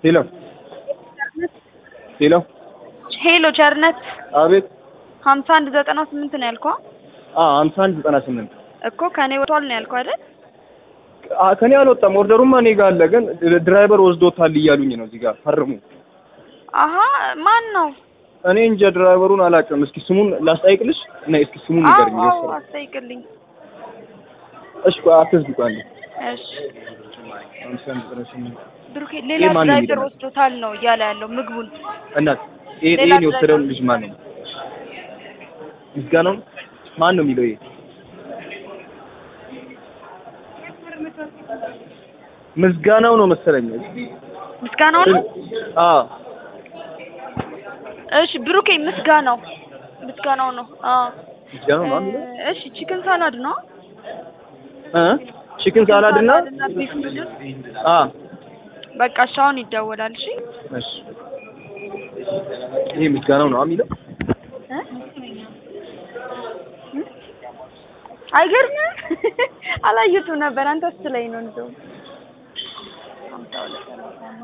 ሄሎ ሄሎ ሄሎ ቸርነት አቤት ሀምሳ አንድ ዘጠና ስምንት ነው ያልከው አ ሀምሳ አንድ ዘጠና ስምንት እኮ ከኔ ወጥቷል ነው ያልከው አይደል? አ ከኔ አልወጣም። ኦርደሩማ እኔ ጋር አለ፣ ግን ድራይቨር ወስዶታል እያሉኝ ነው እዚህ ጋር ፈርሙ። አሀ ማን ነው? እኔ እንጃ ድራይቨሩን አላውቅም። እስኪ ስሙን ላስጠይቅልሽ እና እስኪ ስሙን ንገርኝ። አዎ የወሰደው አስጠይቅልኝ። እሺ ቆይ አትዝጊ ቆይ አንዴ። እሺ ሀምሳ አንድ ዘጠና ስምንት ብሩኬ ይሄ ሌላ ማን ነው ድራይቨር የሚለው? ወስዶታል ነው እያለ ያለው ምግቡን። እናት ይሄ ሌላ ይሄን የወሰደውን ድራይቨር ልጅ ማን ነው? ምስጋናው ማን ነው የሚለው? ይሄ ምስጋናው ነው መሰለኝ። ምስጋናው ነው። አዎ እሺ ብሩኬ ምስጋናው ምስጋናው ነው። አዎ ምስጋናው ነው የሚለው እሺ ቺክን ሳላድ ነው። እ ቺክን ሳላድ እና እና ቢፍ ኑድል አ በቃ እሺ አሁን ይደወላል። እሺ እሺ ይሄ ምስጋናው ነው የሚለው እ? አይገርምም? አላየሁትም ነበር። አንተ ስትለኝ ነው እንደውም